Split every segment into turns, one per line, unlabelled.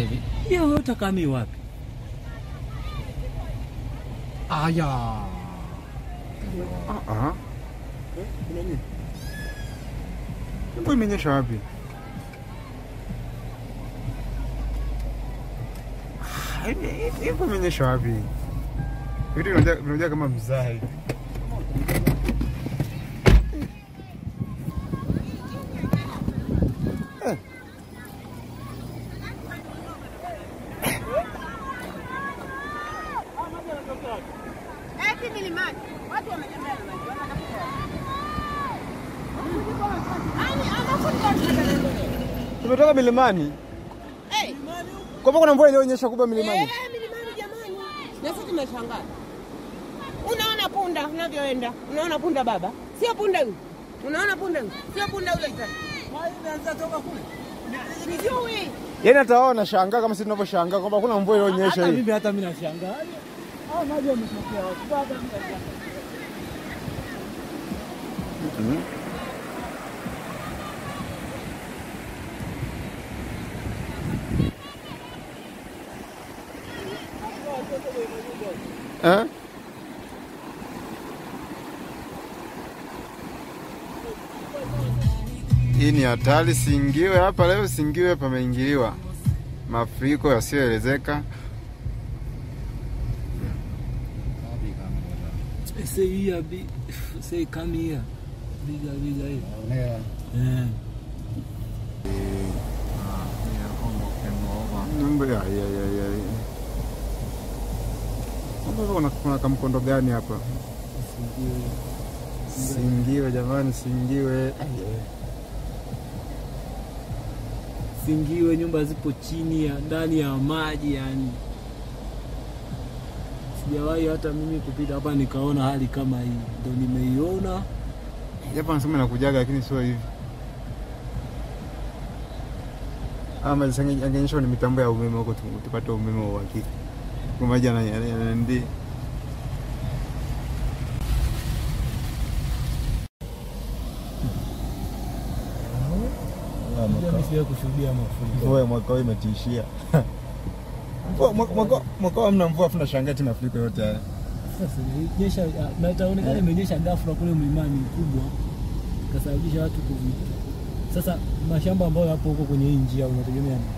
hivi.
hiyo utakami wapi?
Aya.
Ah, ah. Mvua imenyesha wapi? Ah, hii- hii- hii mvua imenyesha wapi? Vitu vinaja- vinajaa kama mzaha hivi. Eh.
Eti milimani. Watu wametembea na maji. Wanatafuta wapi? Yaani anakuta
Tumetoka milimani.
Eh,
Kwa hivyo kuna mvua iliyonyesha kubwa milimani.
eh, milimani jamani. Na sisi tumeshangaa. Unaona punda unavyoenda. Unaona punda baba? Sio punda huyu. Unaona punda huyu? Sio punda yule tena. Sijui.
Yaani hata wao wanashangaa kama sisi tunavyoshangaa kwamba kuna mvua iliyonyesha
Hata
hii.
mimi hata mimi nashangaa. Hao maji yametokea wapi? Baba mimi nashangaa.
Eh? Hii ni hatari. Singiwe hapa leo, Singiwe pameingiliwa mafuriko yasiyoelezeka.
Say here, big, say come here. Biga, biga hivi.
Nè.
Eh.
À, bây giờ có một cái mỏ vào.
Mambo ya ya ya ya. Hapa kuna, kuna kamkondo gani hapa? Singiwe jamani, Singiwe.
Singiwe nyumba zipo chini ya ndani ya maji yani. Sijawahi hata mimi kupita hapa nikaona hali kama hii, ndo nimeiona.
Japo anasema nakujaga lakini sio hivi. Ama angeonyesha ni mitambo ya umeme huko tu- tupate umeme wa uhakika. Kwa maji yana- yana- yanandi.
Mimi sijawahi kushuhudia mafuriko.
Mvua ya mwaka huu imetishia. Mvua- mwaka- mwaka- Mwaka huu hamna mvua, afu nashangaa tena mafuriko yote haya.
Sasa imenyesha na itaonekana imenyesha ghafla kule mlimani mkubwa ikasababisha watu kuvita. Sasa mashamba ambayo yapo huko kwenye hii njia unategemea nini?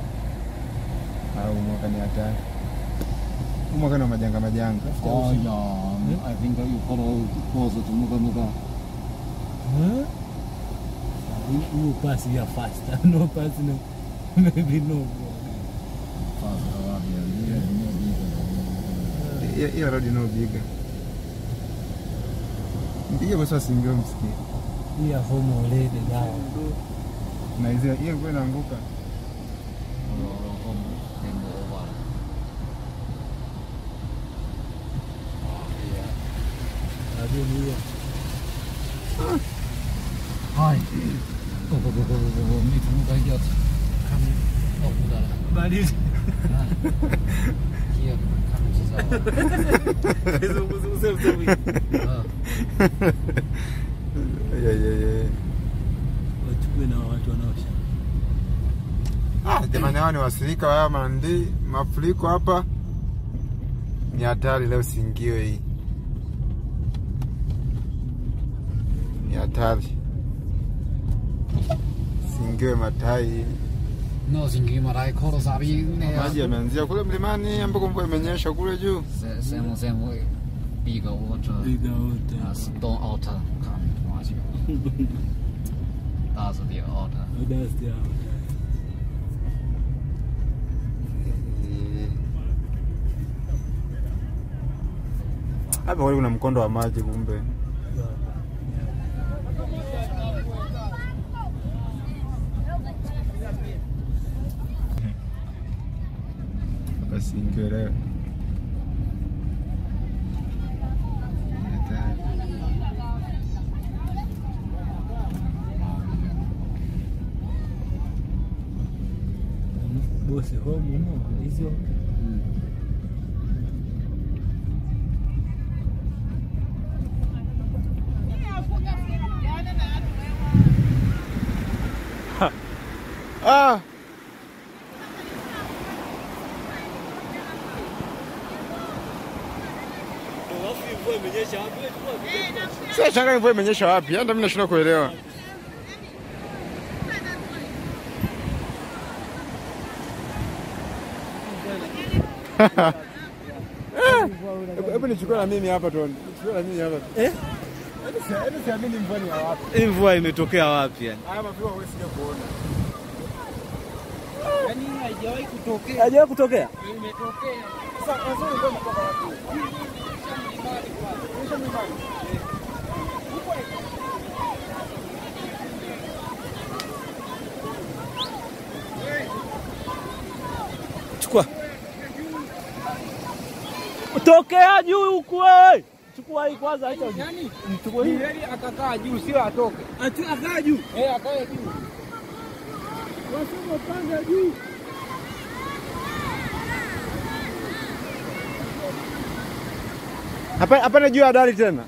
Au mwaka ni hatari. Huu mwaka ni wa majanga majanga.
Aya. I think you follow closer to Muga Muga.
Huh? You, you pass here faster. No pass no. Maybe no.
Fast around here. You have no reason.
Hiyo- Hiyo road inayopiga. Mpige basi wasingiwe msikie.
Hii ya home already dawa.
Na hizo hiyo nguo inaanguka.
Najua ni hiyo.
Hai. Go, go, go, go, go, go. Mít Muga Yacht. Come up with that.
Bali
Here comes his hour.
zunguzunguse msomi.
Ah.
Ya, ya, ya.
Wachukue na watu wanaosha.
Ah, jamani hawa ni wasirika wa haya mandi mafuriko hapa ni hatari leo singiwe hii ni hatari singiwe matai
No singi marai koro sabi ne.
maji yameanzia kule mlimani ambako mvua imenyesha kule juu
Se semo semo bigger water.
Biga wote.
Uh, stone altar come watch you. That's the altar.
Dust ya.
hapa kweli kuna mkondo wa maji kumbe hapa singiwe leo Ni hatari.
Bosi home humo hizo.
Ah!
mvua imenyesha wapi? Wewe chukua video.
Sasa shanga mvua imenyesha wapi? Hata mimi nashindwa kuelewa. Hebu- Hebu nichukue na mimi hapa tu. Nichukue na mimi hapa.
Eh?
Hebu si- hebu siamini mvua ni ya wapi.
Hii mvua imetokea wapi yani?
Haya mafuriko wewe sija kuona.
Yaani haijawahi kutokea.
Hajawahi kutokea?
Imetokea.
Sasa wazuri ndio mtoka wapi?
Chukua. Tokea juu huku wewe. Chukua hii kwanza acha.
Yaani
Chukua hii.
ni heri akakaa juu sio atoke.
Ati akaa juu.
Eh, akae juu.
Wasema panda juu.
Hapa hapana juu ya dari tena.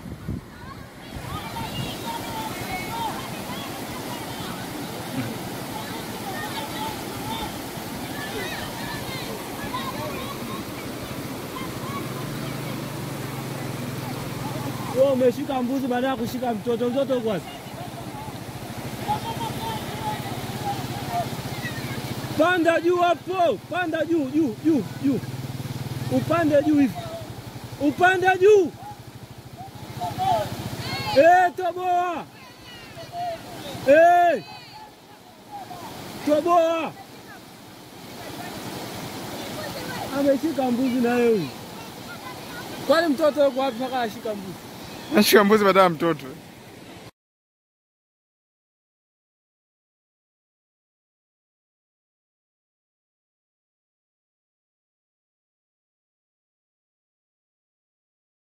Wewe umeshika mbuzi baada ya kushika mtoto. Mtoto uko wapi? Panda juu hapo. Panda juu, juu, juu, juu. Upande juu hivi. Upande juu. Eh, toboa. Eh. Toboa. Ameshika mbuzi na yeye huyu. Kwani mtoto yuko wapi mpaka ashika mbuzi?
Nashika mbuzi baada ya mtoto.